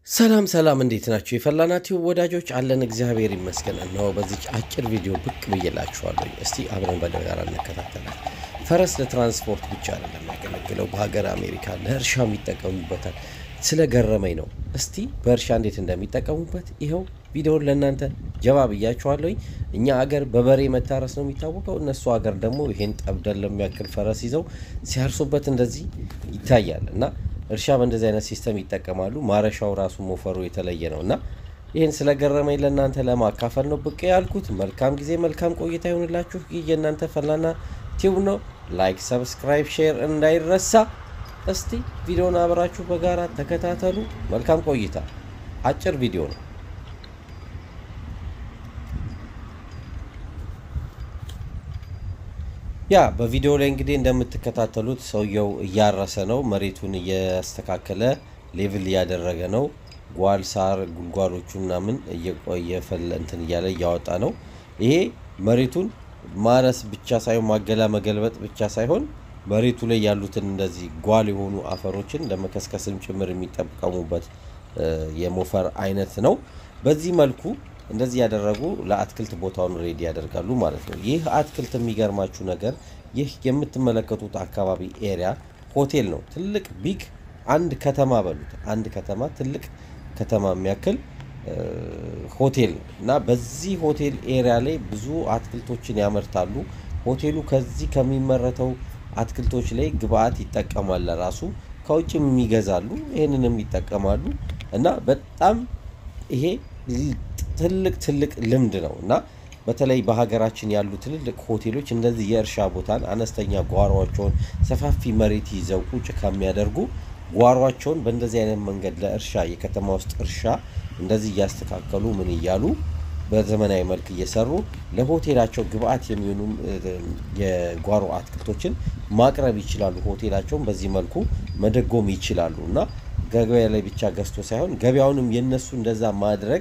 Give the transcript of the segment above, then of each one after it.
ሰላም ሰላም፣ እንዴት ናቸው የፈላናቲው ወዳጆች? አለን እግዚአብሔር ይመስገን። እነሆ በዚች አጭር ቪዲዮ ብቅ ብዬላችኋለሁ። እስቲ አብረን በጋራ እንከታተላል። ፈረስ ለትራንስፖርት ብቻ አይደለም የሚያገለግለው፣ በሀገር አሜሪካ ለእርሻም ይጠቀሙበታል። ስለገረመኝ ነው። እስቲ በእርሻ እንዴት እንደሚጠቀሙበት ይኸው ቪዲዮን ለእናንተ ጀባ ብያችኋለሁኝ። እኛ አገር በበሬ መታረስ ነው የሚታወቀው። እነሱ ሀገር ደግሞ ይሄን ጠብደን ለሚያክል ፈረስ ይዘው ሲያርሱበት እንደዚህ ይታያል እና እርሻ በእንደዚህ አይነት ሲስተም ይጠቀማሉ። ማረሻው ራሱ ሞፈሩ የተለየ ነው እና ይህን ስለገረመኝ ለእናንተ ለማካፈል ነው ብቅ ያልኩት። መልካም ጊዜ፣ መልካም ቆይታ ይሆንላችሁ። ይህ የእናንተ ፈላና ቲዩብ ነው። ላይክ፣ ሰብስክራይብ፣ ሼር እንዳይረሳ። እስቲ ቪዲዮን አብራችሁ በጋራ ተከታተሉ። መልካም ቆይታ። አጭር ቪዲዮ ነው። ያ በቪዲዮ ላይ እንግዲህ እንደምትከታተሉት ሰውየው እያረሰ ነው። መሬቱን እያስተካከለ ሌቭል እያደረገ ነው። ጓል ሳር ጉልጓሎቹ ምናምን እየፈለ እንትን እያለ እያወጣ ነው። ይሄ መሬቱን ማረስ ብቻ ሳይሆን ማገላ መገልበጥ ብቻ ሳይሆን መሬቱ ላይ ያሉትን እንደዚህ ጓል የሆኑ አፈሮችን ለመከስከስም ጭምር የሚጠቀሙበት የሞፈር አይነት ነው። በዚህ መልኩ እንደዚህ ያደረጉ ለአትክልት ቦታውን ሬዲ ያደርጋሉ ማለት ነው። ይህ አትክልት የሚገርማችሁ ነገር ይህ የምትመለከቱት አካባቢ ኤሪያ ሆቴል ነው። ትልቅ ቢግ አንድ ከተማ በሉት አንድ ከተማ ትልቅ ከተማ የሚያክል ሆቴል ነው እና በዚህ ሆቴል ኤሪያ ላይ ብዙ አትክልቶችን ያመርታሉ። ሆቴሉ ከዚህ ከሚመረተው አትክልቶች ላይ ግብአት ይጠቀማል። ለራሱ ከውጭም ይገዛሉ፣ ይህንንም ይጠቀማሉ እና በጣም ይሄ ትልቅ ትልቅ ልምድ ነው እና በተለይ በሀገራችን ያሉ ትልልቅ ሆቴሎች እንደዚህ የእርሻ ቦታን አነስተኛ ጓሯቸውን ሰፋፊ መሬት ይዘው ቁጭ ከሚያደርጉ ጓሯቸውን በእንደዚህ አይነት መንገድ ለእርሻ የከተማ ውስጥ እርሻ እንደዚህ እያስተካከሉ ምን እያሉ በዘመናዊ መልክ እየሰሩ ለሆቴላቸው ግብአት የሚሆኑ የጓሮ አትክልቶችን ማቅረብ ይችላሉ። ሆቴላቸውን በዚህ መልኩ መደጎም ይችላሉ እና ገበያ ላይ ብቻ ገዝቶ ሳይሆን ገበያውንም የነሱ እንደዛ ማድረግ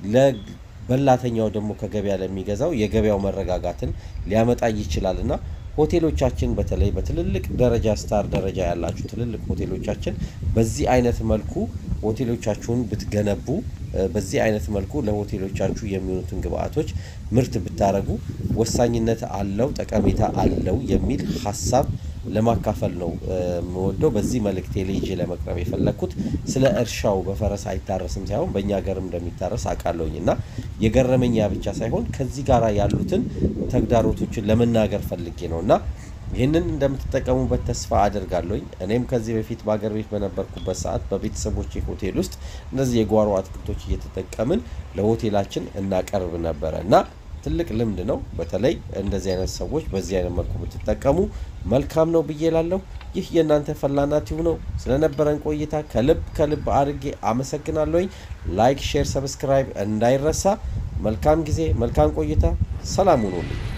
ለበላተኛው ደግሞ ከገበያ ለሚገዛው የገበያው መረጋጋትን ሊያመጣ ይችላል እና ሆቴሎቻችን በተለይ በትልልቅ ደረጃ ስታር ደረጃ ያላችሁ ትልልቅ ሆቴሎቻችን በዚህ አይነት መልኩ ሆቴሎቻችሁን ብትገነቡ በዚህ አይነት መልኩ ለሆቴሎቻችሁ የሚሆኑትን ግብአቶች ምርት ብታደረጉ ወሳኝነት አለው፣ ጠቀሜታ አለው የሚል ሀሳብ ለማካፈል ነው የምወደው። በዚህ መልእክቴ ላይ ይዤ ለመቅረብ የፈለግኩት ስለ እርሻው በፈረስ አይታረስም ሳይሆን በእኛ ሀገርም እንደሚታረስ አውቃለሁኝ እና የገረመኝ ያ ብቻ ሳይሆን ከዚህ ጋር ያሉትን ተግዳሮቶችን ለመናገር ፈልጌ ነው እና ይህንን እንደምትጠቀሙበት ተስፋ አደርጋለሁኝ። እኔም ከዚህ በፊት በሀገር ቤት በነበርኩበት ሰዓት በቤተሰቦቼ ሆቴል ውስጥ እነዚህ የጓሮ አትክልቶች እየተጠቀምን ለሆቴላችን እናቀርብ ነበረ እና ትልቅ ልምድ ነው። በተለይ እንደዚህ አይነት ሰዎች በዚህ አይነት መልኩ ብትጠቀሙ መልካም ነው ብዬ ላለሁ። ይህ የእናንተ ፈላና ቲዩብ ነው። ስለነበረን ቆይታ ከልብ ከልብ አድርጌ አመሰግናለሁኝ። ላይክ፣ ሼር፣ ሰብስክራይብ እንዳይረሳ። መልካም ጊዜ፣ መልካም ቆይታ። ሰላም ሁኑልኝ።